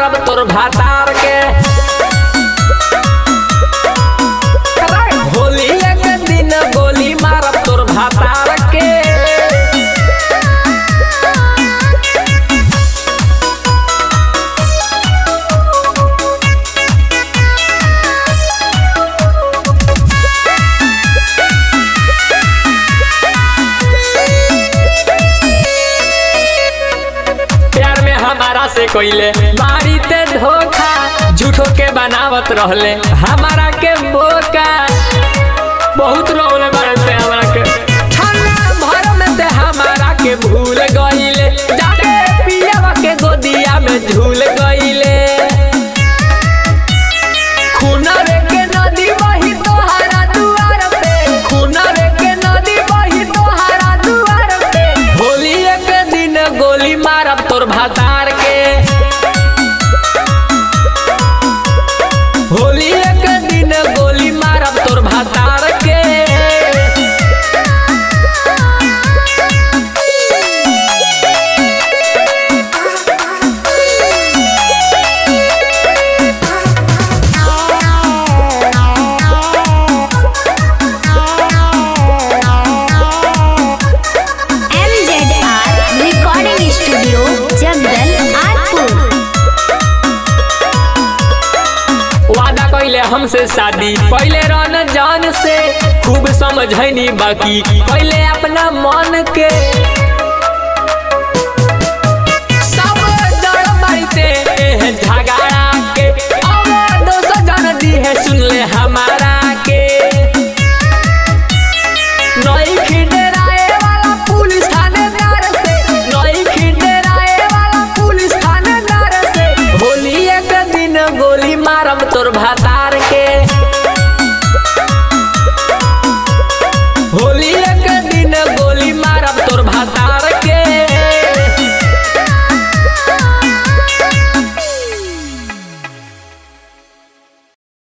मारब तोर भातार के होली एक दिन गोली मारब तोर भातार के प्यार में हमारा से कोइले मारी ते धोखा झूठो के बनावत रहले हमारा के बोका बहुत रोले बनते हमारा के खाना भर में ते हमारा के भूल गईले जाके पियावा के गोदिया में झूल गईले खुनरे के नदी बही तोहरा दुआर पे खुनरे के नदी बही तोहरा दुआर पे होली एक दिन गोली मारब तोर भातार के होली एक दिन गोली मारब तोर भातार के MZR Recording Studio, Jagdal, Arpur. वादा कैले हमसे शादी पहले रन जान से खूब समझनी बाकी पहले अपना मन के सब डर मारते हैं झगड़ा के अब दोस्त जन दी है सुन ले हमारा के नई खिंडराए वाला पुलिस थानेदार से नई खिंडराए वाला पुलिस थानेदार से होली एक दिन गोली मारब तोर भाता